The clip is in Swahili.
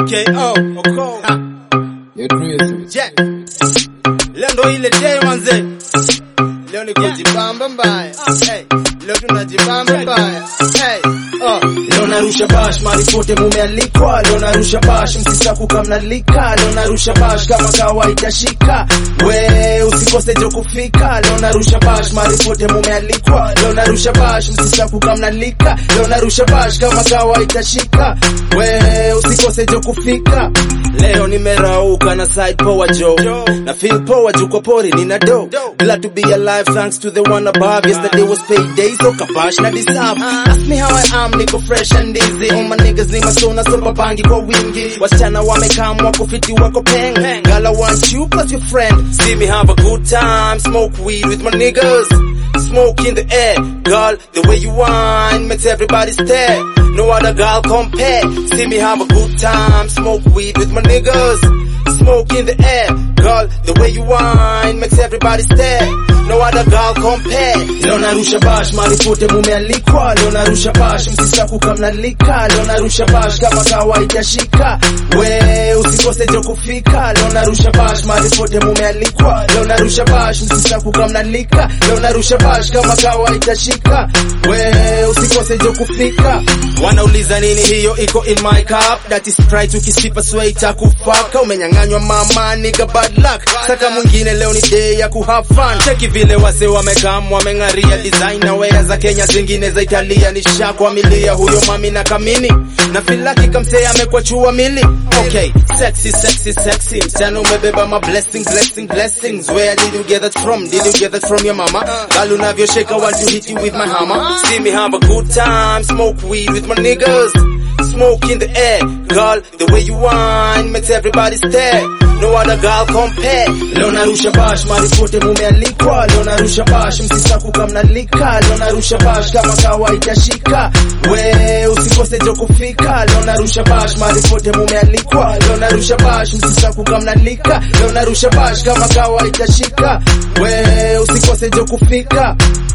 AKO Oko. Ha, You're crazy. yeah. Leo ndo ile day manze. Leo ni kujibamba mbaya. Hey, leo tunajibamba mbaya. Hey, oh. Leo narusha bash mali pote mumealikwa, leo narusha bash msisaku kamnalika, leo narusha bash kama kawaida shika, we usikose jo kufika, leo narusha bash mali pote mumealikwa, leo narusha bash msisaku kamnalika, leo narusha bash kama kawaida shika, we usikose jo kufika. Leo nimerauka na side power Joe, na feel power juu kwa pori nina do, glad to be alive thanks to the one above. Yesterday was payday so kabash na deserve. Ask me how I am, niko fresh and easy. All my niggas ni masona so babangi kwa wingi. Wasichana wamekaa wako fiti wako peng. Girl I want you plus your friend. See me have a good time, smoke weed with my niggas. Smoke in the air, girl, the way you whine makes everybody stare. No other girl compare. See me have a good time, smoke weed with my niggas. Smoke in the air, girl, the way you whine makes everybody stare. No other girl compare. Leo narusha bash, mali pote mumealikwa. Leo narusha bash, msisaku kamnalika. Leo narusha bash kama kawaida shika. We usikose jo kufika. Leo narusha bash, mali pote mumealikwa. Leo narusha bash, msisaku kamnalika. Leo narusha bash kama kawaida shika. We usikose jo kufika. Wanauliza nini hiyo iko in my cup. That is Sprite ukisipa sweita kufaka. Umenyang'anywa mama nigga bad luck. Saka mwingine leo ni day ya kuhave fun. Cheki vile wase wamekam wameng'aria designer wear za Kenya zingine za Italia ni shakwamilia huyo mami na kamini na filaki kamsee amekwa chua mili okay sexy sexy sexy msichana umebeba ma blessing blessing blessings where did you get that from did you get that from your mama girl unavyoshake want to hit you with my hammer see me have a good time smoke weed with my niggas smoke in the air girl the way you whine makes everybody stare no other girl compare leo narusha bash mali pote mumealikwa leo narusha bash msisaku kamnalika leo narusha bash kama kawaida shika we usikose jo kufika leo narusha bash mali pote mumealikwa leo narusha bash msisaku kamnalika leo narusha bash kama kawaida shika we usikose jo kufika